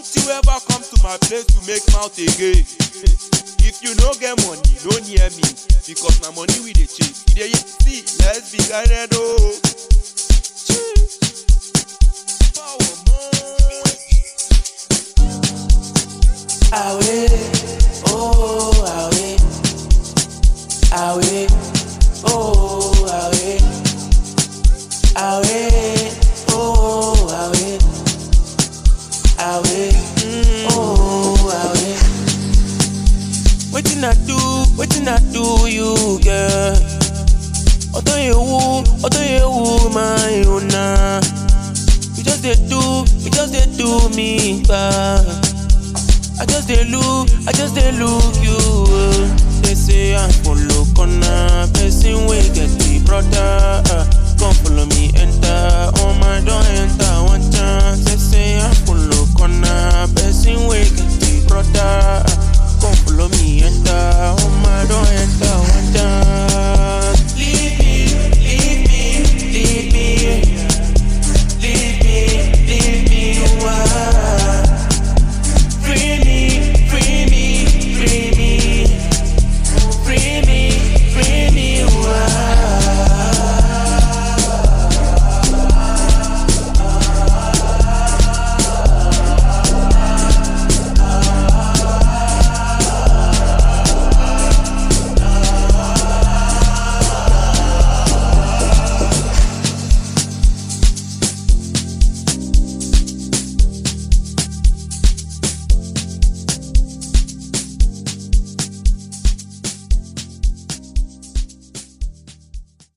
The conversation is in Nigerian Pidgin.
Don't you ever come to my place to make mouth again. If you no get money, no near me. Because na money we dey chase. You dey hear? see, let's be guided oh. Power more. Away, oh, away, away, oh, away, away, oh, away, away, oh, away. Wetin I do, wetin I do you, girl? Odo yewu, odo yewu, my own na. You just dey do, you just dey do me bad. I just dey look, I just dey look you. uh. They say I follow corner, person wey get the brother. Uh, come follow me enter, oh my don enter one chance.